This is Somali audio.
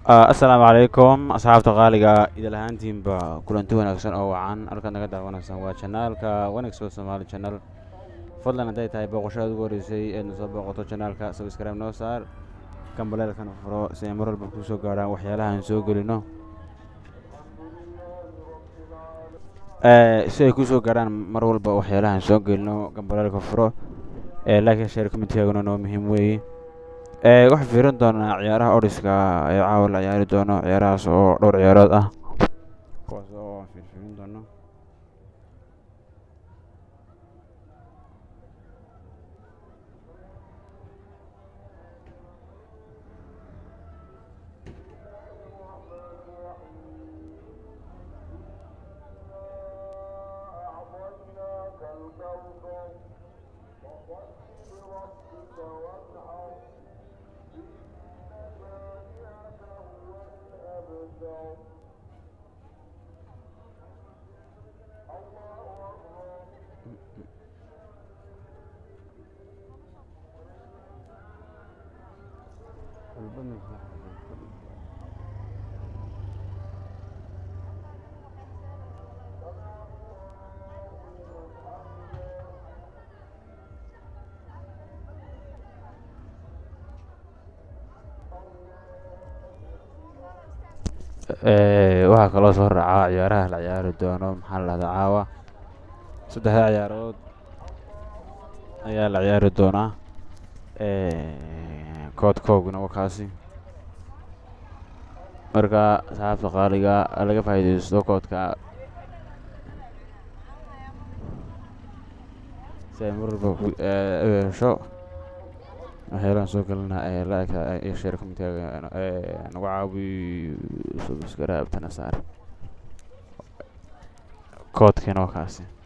asalaamu calaykum asxaabta qaaliga idil ahaantiinba kulanti wanaagsan oo wacan halkaad naga daawanaysaan waa janaalka wanaagso somaali janal fadlan hadday tahay booqashada ugu horeysay eedna soo booqato janaalka sabscribe noo saar gambaleelkana furo si ay mar walba kusoo gaarhaan waxyaalaha aan soo gelino si ay kusoo gaarhaan mar walba waxyaalaha aan soo gelino gambaleelka furo laakiin sheer committeeguna noo muhiim weeye waxaan fiirin doonaa ciyaaraha odhiska ee caawa la ciyaari doono ciyaarahaas oo dhowr ciyaarood ah kuwaas oo aan fiirfiirin doono waxaa kaloo soo raacaa ciyaaraha la ciyaari doono maxaa la dhahdaa caawa saddexda ciyaarood ayaa la ciyaari doonaa kood koogna waa kaasi marka asxaabta qaaliga laga faa'iidaysto koodka si ay mar walba u hesho waxyaalaan soo gelina like iyo share committeega nagu caawi subscribe tana saar koodkiina waa kaasi